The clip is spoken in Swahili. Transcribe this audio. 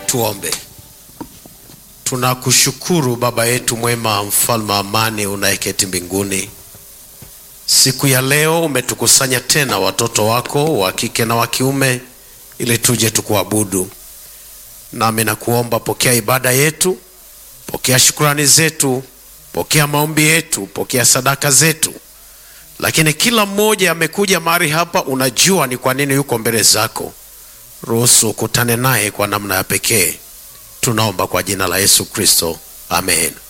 Tuombe. Tunakushukuru Baba yetu mwema, mfalme wa amani unayeketi mbinguni. Siku ya leo umetukusanya tena watoto wako wa kike na wa kiume ili tuje tukuabudu. Nami nakuomba, pokea ibada yetu, pokea shukrani zetu, pokea maombi yetu, pokea sadaka zetu. Lakini kila mmoja amekuja mahali hapa, unajua ni kwa nini yuko mbele zako. Ruhusu ukutane naye kwa namna ya pekee. Tunaomba kwa jina la Yesu Kristo, amen.